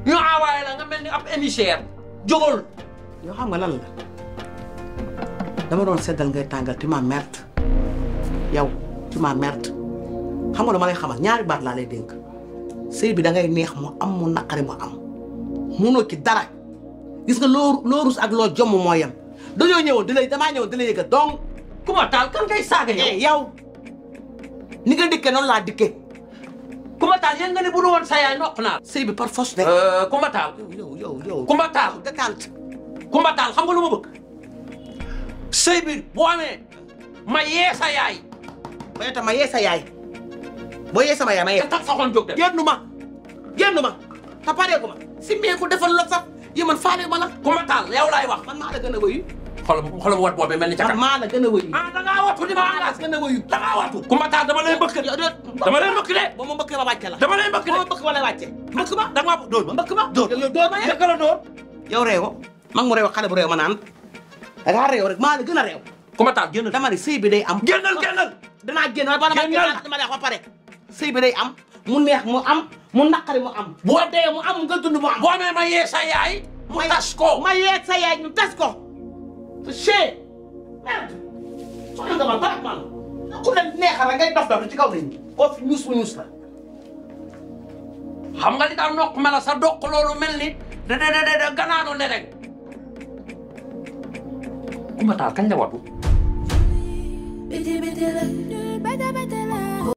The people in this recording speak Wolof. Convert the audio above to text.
ñu envoyé la nga mel ni ab émissaire jógal yoo xam nga lan la dama doon seddal ngay tàngal tu ma merde yow tu ma merde xam nga dama lay xamal ñaari baat laa lay dénk sëy bi da ngay neex mu am mu naqari mu am munoo ci dara gis nga loo loo rus ak loo jomm moo yem dañoo ñëwoon di lay damaa ñëwoon di lay yëgal donc ku ma taal kan ngay saaga yow eh yow ni nga dikkee noonu laa dikkee ku ma taal yéen nga ne bu du woon sa yaay noq naa sëy bi par force de. ku ma taal yow yow yow ku ma taal décante ku ma taal xam nga lu ma bëgg sëy bi boo amee ma yee sa yaay ma itam ma yee sa yaay boo yee sama yaay ma yee te tax sa xol jóg dem génnu ma génnu ma te pareeku ma si meeku defal la sax yi man faale ma la ku ma taal yow laay wax man maa la gën a wëyu xolam xolam wat boobu mel ni man caka maa la gën a wëyu ah da ngaa wattu di ma maa la engagé gën a wëyu da ngaa wattu ku ma taal dama lay mbëkk dama lay mbëkk de ba ma mbëkk ma wàcce la dama lay mbëkk ba ma de mbëkk wala wàcce mbëkk ma da nga ma dóor ma mbëkk ma dóor yow dóor ma yee naka la dóor yow réewo mag mu réew xale bu réew ma naan da ngaa réew rek maa la gën a réew ku ma taal génn dama ne sëy bi day am génnal génnal danaa génn wala bala ma Génnal. génn dama lay wax ba pare sëy bi day am mu neex mu am mu naqari mu am boo dee mu am nga dund mu am boo amee ma yee sa yaay mu tas ko ma yeeg sa yaay ñu tas ko che merde soxna nga ma baax man ku ne neexal rek ngay dof dof ci kaw nit ñi koo fi ñuus mu ñuus la xam nga li daal noq mela sa doq loolu mel ni da da da da ganaanu ne rek ku ma taal kañ la watu Biti biti la, bata bata la.